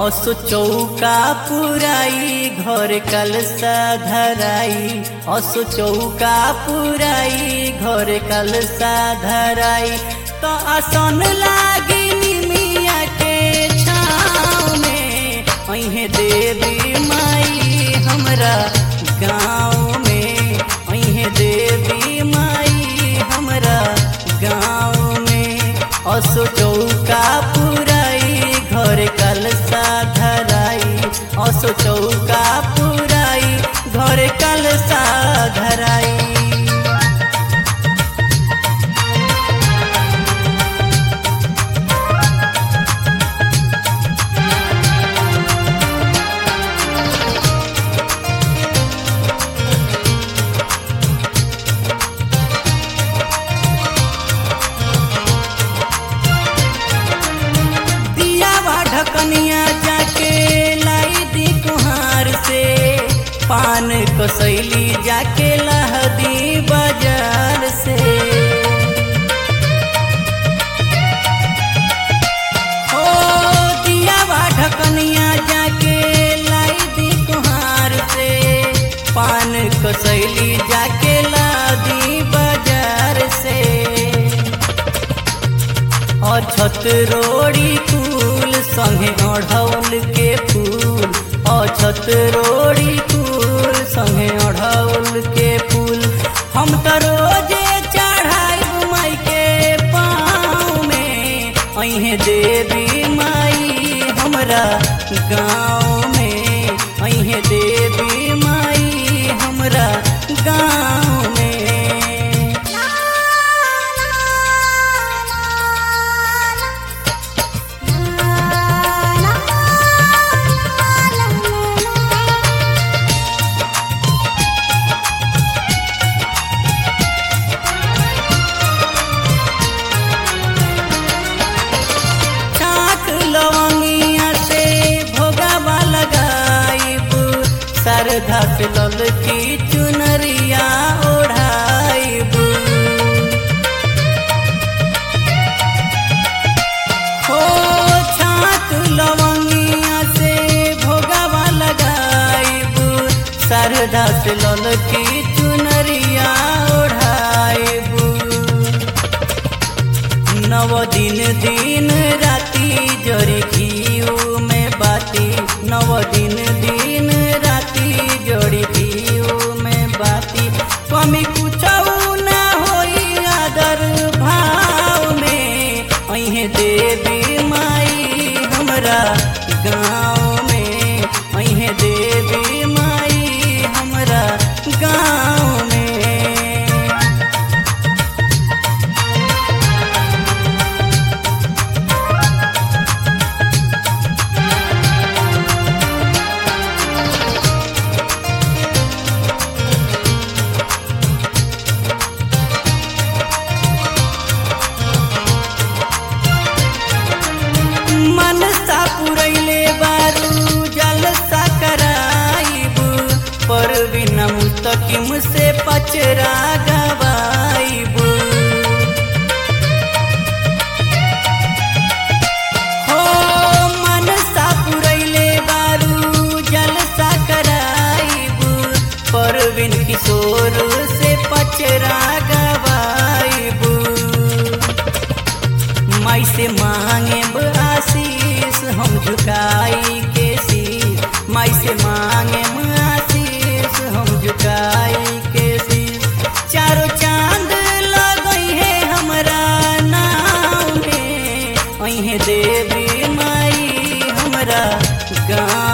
असो चौका पुराई घर कलसा धराई असो चौका पुराई घर कलसा धराई तो आसन लागी निमिया के छाँव में अहे देवी माई हमरा गाँव में अहे देवी माई हमरा गाँव में असो चौका पुराई घर कलसा धराई असो चौका पुराई घर कलसा धराई दिया बा ढकनिया जाके लाई दी कुहार से पान कसैली जाके लहदी बाजार से हो दिया बा ढकनिया जाके लाई दी कुहार से पान कसैली जाके लादी बाजार से और छत रोड़ी फूल संगे अढ़ौल के फूल और छत रोड़ी फूल संगे अढ़ौल के फूल हम तो रोजे चढ़ाई माई के पाँव में अहे देवी माई हमरा गाँव में अहे देवी माई हमरा गाँव में चाक लवंगिया से भोगावा लगाइब सरधा से लल की चुनरिया ओढ़ाइब हो छाक लवंगिया से भोगावा लगाइब सरधा से लल की चुनरिया ओढ़ाइब नव दिन दिन राति जरी घीऊ में बाती नव दिन दिन राति जड़ी घीऊ में बाती कमी कुछ ना होई आदर भाव में अहे देवी माई हमरा गाँव में अहे देवी माई हमरा गाँव में मनसा पुरैले बारू जलसा कराइब पर बिना मुस्तकिम से पचरा गवाइब हो मनसा पुरैले बारू जलसा कराइब पर बिन किशोर से पचरा गवाइब माई से मांगे आशीष हम झुकाई के शीश माई से मांगे आशीष हम झुकाई के शीश चारों चांद लगई है हमरा नाव में अहे देवी माई हमरा गाँव